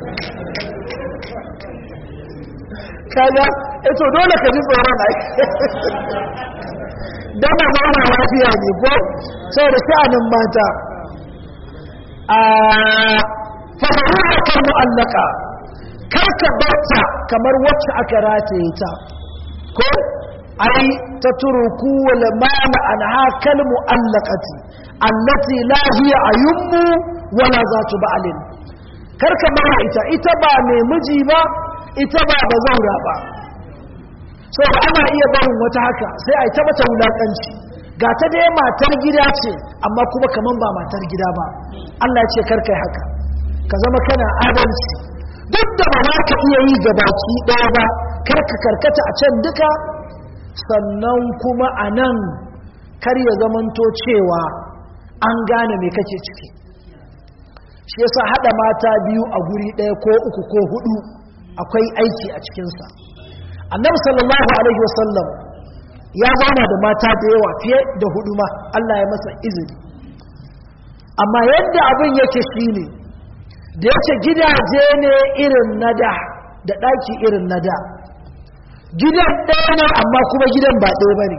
kaga ito dole ka ji tsoron ai dama zauna lafiya ne ko sau da sha'anin mata a fahimuwa kan mu'allaka karka barta kamar wacce aka rataye ta ko ai ta turuku wal mala anha kal mu'allaqati allati la hiya ayummu wala zatu ba'lin karka mara ita ita ba mai miji ba ita ba bazaura ba so ana iya barin wata haka sai ai ta mata wulakanci ga ta dai matar gida ce amma kuma kaman ba matar gida ba Allah ya ce karkai haka ka zama kana adalci duk da ba za ka iya yi gabaki ɗaya ba karka karkata a can duka sannan kuma a nan kar ya zamanto cewa an gane mai kake ciki shi yasa haɗa mata biyu a guri ɗaya ko uku ko hudu akwai aiki a cikinsa annabi sallallahu alaihi wasallam ya zauna da mata da yawa fiye da hudu ma Allah ya masa izini amma yadda abin yake shi ne da yake gidaje ne irin na da da ɗaki irin na da gidan ɗaya ne amma kuma gidan ba ɗaya ba ne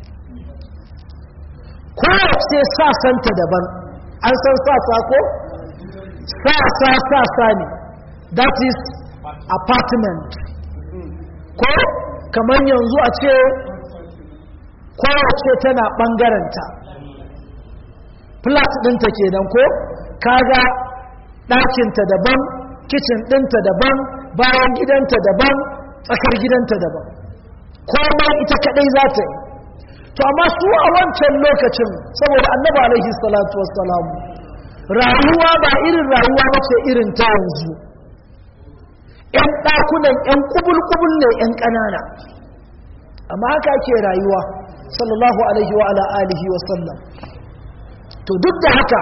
kowace sasanta daban an san sasa ko? sasa sasa ne that is apartment ko kamar yanzu a ce kowace tana ɓangaranta flat ɗinta kenan ko kaga ɗakinta daban kicin ɗinta daban bayan gidanta daban tsakar gidanta daban komai ita kadai za ta yi to amma su a wancan lokacin saboda annaba alaihi salatu wassalamu rayuwa ba irin rayuwa ba ce irin ta yanzu yan ɗakunan yan kubul-kubul ne yan ƙanana amma haka ake rayuwa sallallahu alaihi wa ala alihi wasallam to duk da haka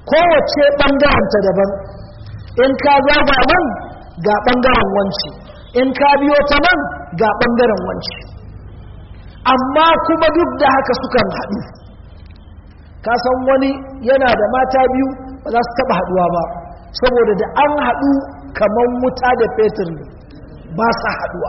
kowace ɓangaranta daban in ka zaga nan ga ɓangaren wanci in ka biyo ta nan ga ɓangaren wanci amma kuma duk da haka sukan haɗu ka san wani yana da mata biyu ba za su taɓa haɗuwa ba saboda da an haɗu kamar wuta da fetur ne ba sa haɗuwa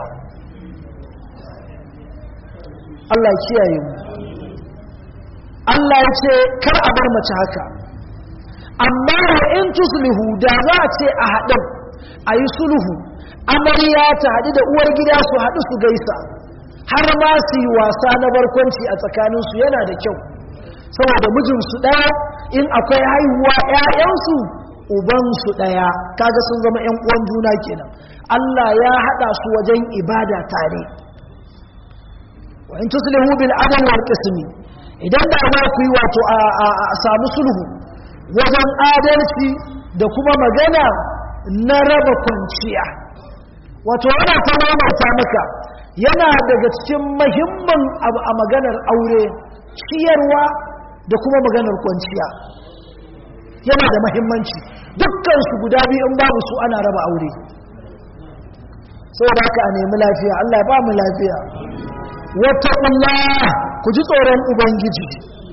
Allah ya kiyaye mu Allah ya ce kar a bar mace haka amma wa in tuslihu da za a ce a haɗin a yi sulhu amarya ta haɗu da uwar gida su haɗu su gaisa har ma su yi wasa na barkwanci a tsakaninsu yana da kyau saboda mijinsu ɗaya in akwai haihuwa ‘ya'yansu ubansu ɗaya kaga sun zama ‘yan uwan juna kenan Allah ya haɗa su wajen ibada tare wa in tuslihu bil adl wal qismi idan da ma ku yi wato a samu sulhu wajen adalci da kuma magana na raba kwanciya wato ana ta mamata maka yana daga cikin mahimmin abu a maganar aure ciyarwa da kuma maganar kwanciya yana da mahimmanci dukkan su guda biyu in babu su ana raba aure saboda haka a nemi lafiya Allah ya ba mu lafiya wattaqullah ku ji tsoron ubangiji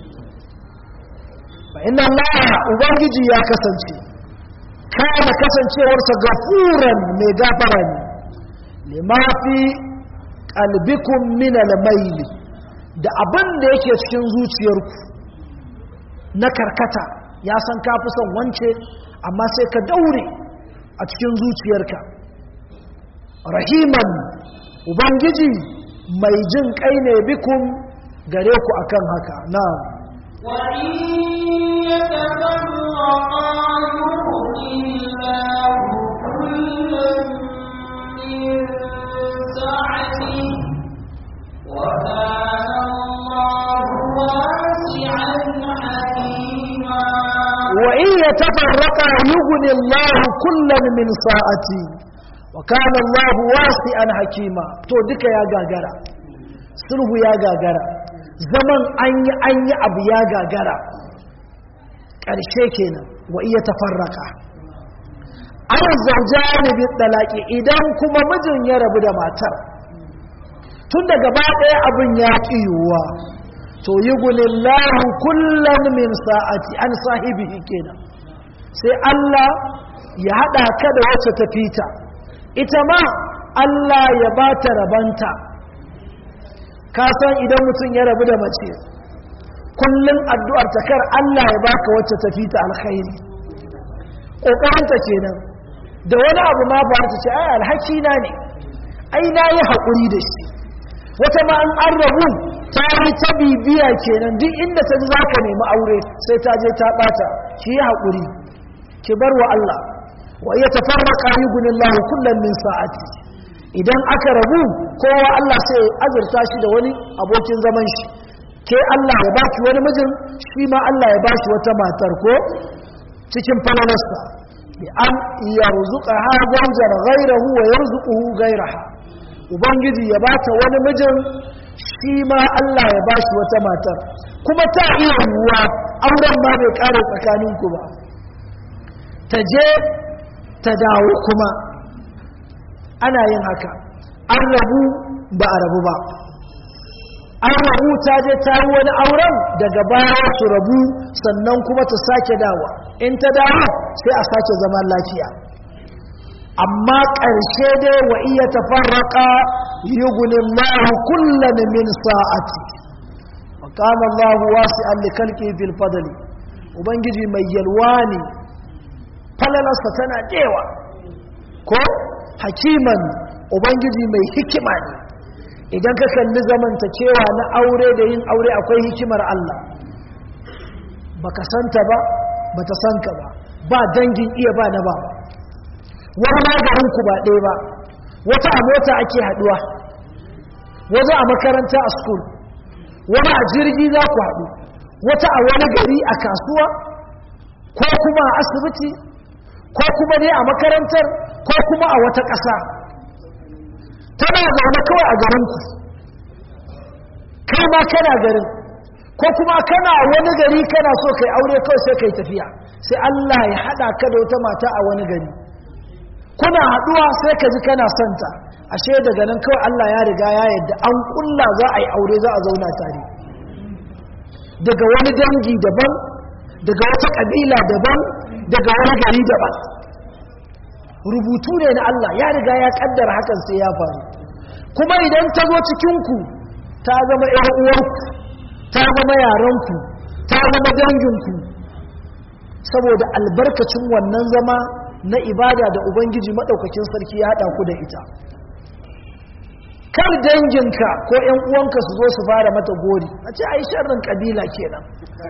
fa inna Allah ubangiji ya kasance kana kasancewarsa gafuran mai gafara ne lima fi qalbikum min al-mayl da abin da yake cikin zuciyarku na karkata ya san ka fi son wance amma sai ka daure a cikin zuciyarka rahiman ubangiji mai jin kai ne bikum gare ku akan haka na وإن يتفرقا يغني الله كلا من سعته وكان الله واسعا حكيما وإن يتفرقا يغني الله كلا من ساعتي وكان الله واسعا حكيما to duka ya gagara sulhu ya gagara zaman an yi an yi abu ya gagara ƙarshe kenan wa iya tafarraka an zaujani bi talaki idan kuma mijin ya rabu da matar tun da gaba ɗaya abin ya ƙi yiwuwa to yi gulillahu kullum min sa'ati an sahibihi kenan sai Allah ya haɗa ka da wacce ta fita ita ma Allah ya ba ta rabanta ka san idan mutum ya rabu da mace kullum addu'ar ta kar Allah ya baka wacce ta fita alkhairi ƙoƙarinta kenan da wani abu ma ba ta ce ai alhaki na ne ai na yi haƙuri da shi wata ma an an rabu ta yi ta bibiya kenan duk inda ta ji za ka nemi aure sai ta je ta ɓata ki yi haƙuri ki bar wa Allah wa iya tafarraka yugunin lahu kullum min sa'ati idan aka rabu kowa Allah sai azurta shi da wani abokin zaman shi ke Allah ya baki wani mijin shi ma Allah ya bashi wata matar ko cikin falalarsa bi an yarzuqa ha zanjar ghayrahu wa yarzuquhu ghayraha ubangiji ya bata wani mijin shi ma Allah ya bashi wata matar kuma ta iya yiwuwa auren ma bai kare tsakaninku ba ta je ta dawo kuma ana yin haka an rabu ba a rabu ba an rabu ta je ta yi wani auren daga baya su rabu sannan kuma ta sake dawa in ta dawo sai a sake zaman lafiya amma ƙarshe dai wa iya tafarraka yugunin lahu kullum min sa'ati wa kama Allah wasi'an likalki fil fadli ubangiji mai yalwa ne falalarsa tana dewa ko hakiman ubangiji mai hikima ne idan ka kalli zamantakewa na aure da yin aure akwai hikimar Allah baka santa ba bata sanka ba ba dangin iya ba na ba wani magarinku ba ɗaya ba wata a mota ake haɗuwa wata a makaranta a school wani a jirgi za ku haɗu wata a wani gari a kasuwa ko kuma a asibiti ko kuma ne a makarantar ko kuma a wata ƙasa tana zaune kawai a garinku kai ma kana garin ko kuma kana wani gari kana so kai aure kawai sai kai tafiya sai Allah ya haɗa ka da wata mata a wani gari kuna haɗuwa sai ka ji kana santa ashe daga nan kawai Allah ya riga ya yadda an kulla za a yi aure za a zauna tare daga wani dangi daban daga wata kabila daban daga wani gari daban rubutu ne na Allah ya riga ya kaddara hakan sai ya faru kuma idan ta zo cikinku ta zama ‘yan uwarku ta zama yaranku ta zama danginku saboda albarkacin wannan zama na ibada da ubangiji maɗaukakin sarki ya haɗa ku da ita kar danginka ko ‘yan uwanka su zo su fara mata gori a ce a yi sharrin ƙabila kenan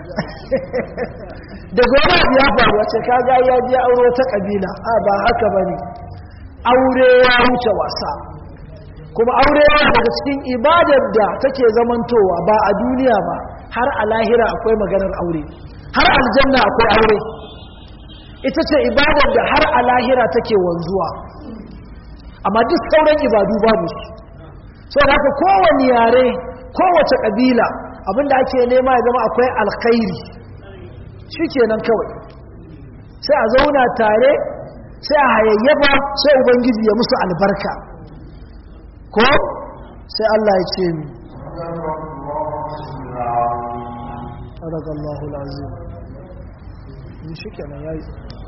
daga wani abu ya faru a ce kaga ya je auro ta ƙabila a ba haka ba ne aure ya wuce wasa kuma aure yana daga cikin ibadar da take zamantowa ba a duniya ba har a lahira akwai maganar aure har aljanna akwai aure ita ce ibadar da har a lahira take wanzuwa amma duk sauran ibadu babu su sau da haka kowane yare kowace ƙabila abinda ake nema ya zama akwai alkhairi shi kenan kawai sai a zauna tare sai a hayayyafa sai ubangiji ya musu albarka ko sai Allah ya ce mi sadakallahu alazim shi kenan yayi